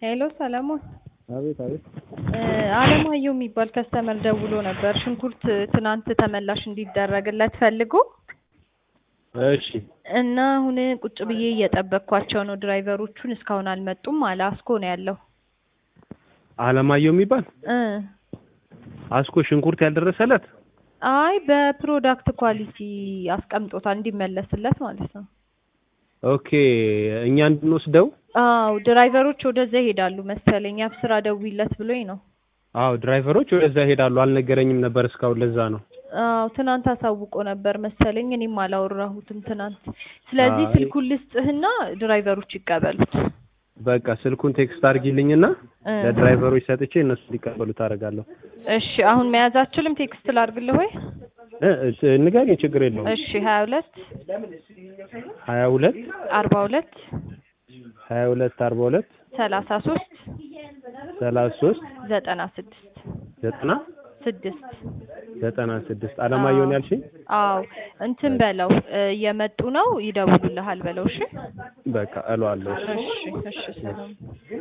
ሄሎ ሰለሞን አቤት አቤት። አለማየሁ የሚባል ከስተመር ደውሎ ነበር። ሽንኩርት ትናንት ተመላሽ እንዲደረግለት ፈልጎ እሺ እና አሁን ቁጭ ብዬ እየጠበቅኳቸው ነው። ድራይቨሮቹን እስካሁን አልመጡም አለ። አስኮ ነው ያለው አለማየሁ የሚባል እ አስኮ ሽንኩርት ያልደረሰለት አይ በፕሮዳክት ኳሊቲ አስቀምጦታል እንዲመለስለት ማለት ነው። ኦኬ እኛ እንድንወስደው አዎ ድራይቨሮች ወደዛ ይሄዳሉ መሰለኝ። አብስራ ደውይለት ብሎኝ ነው። አዎ ድራይቨሮች ወደዛ ይሄዳሉ። አልነገረኝም ነበር እስካሁን። ለዛ ነው አዎ ትናንት አሳውቆ ነበር መሰለኝ። እኔም አላወራሁትም ትናንት። ስለዚህ አይ። ስልኩን ልስጥህና ድራይቨሮች ይቀበሉት። በቃ ስልኩን ቴክስት አድርጊልኝና እ ለድራይቨሮች ሰጥቼ እነሱ እንዲቀበሉት አደርጋለሁ። እሺ አሁን መያዝ አችልም። ቴክስት ላድርግልህ ወይ? እ እ ንገሪኝ፣ ችግር የለውም። እሺ ሀያ ሁለት ሀያ ሁለት አርባ ሁለት ሀያ ሁለት አርባ ሁለት ሰላሳ ሶስት ሰላሳ ሶስት ዘጠና ስድስት ዘጠና ስድስት ዘጠና ስድስት አለማየሁን ያልሽኝ? አዎ እንትን በለው እ እየመጡ ነው ይደውሉልሃል በለው። እሺ በቃ እለዋለሁ። እሺ። እሺ እሺ ሰላም